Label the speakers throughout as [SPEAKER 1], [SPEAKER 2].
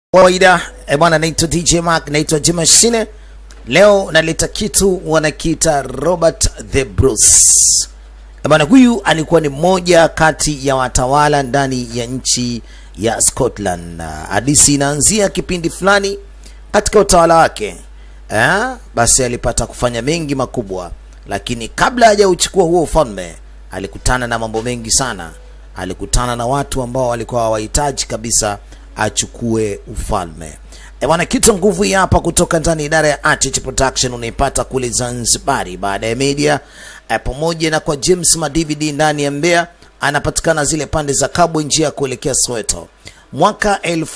[SPEAKER 1] kawaida eh, bwana, naitwa DJ Mark, naitwa Jimashine. Leo naleta kitu wanakiita Robert the Bruce. Eh, bwana, huyu alikuwa ni mmoja kati ya watawala ndani ya nchi ya Scotland. Na Hadithi inaanzia kipindi fulani katika utawala wake eh, basi alipata kufanya mengi makubwa, lakini kabla hajauchukua huo ufalme alikutana na mambo mengi sana. Alikutana na watu ambao walikuwa hawahitaji kabisa achukue ufalme. E bwana, kitu nguvu hii hapa kutoka ndani ya idara ya Artich Production unaipata kule Zanzibari, baada ya media e, pamoja na kwa James Madvd ndani ya Mbeya, anapatikana zile pande za Kabwe, njia ya kuelekea Soweto. Mwaka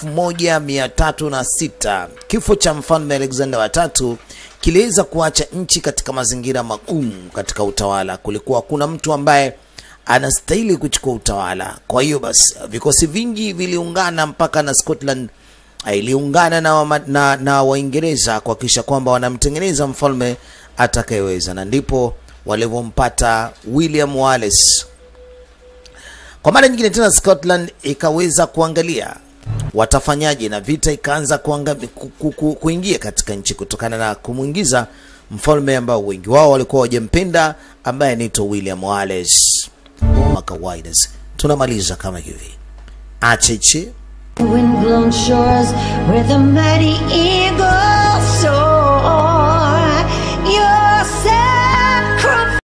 [SPEAKER 1] 1306 kifo cha mfalme Alexander wa tatu kiliweza kuacha nchi katika mazingira magumu katika utawala. Kulikuwa kuna mtu ambaye anastahili kuchukua utawala. Kwa hiyo basi vikosi vingi viliungana mpaka na Scotland eh, iliungana na, wama- na, na Waingereza kuhakikisha kwamba wanamtengeneza mfalme atakayeweza, na ndipo walivyompata William Wallace. Kwa mara nyingine tena Scotland ikaweza kuangalia watafanyaje, na vita ikaanza kuanga, ku, ku, ku, kuingia katika nchi kutokana na kumwingiza mfalme ambao wengi wao walikuwa wajampenda ambaye anaitwa William Wallace. Kama kawaida, tunamaliza kama hivi acheche
[SPEAKER 2] Windblown shores where the mighty eagle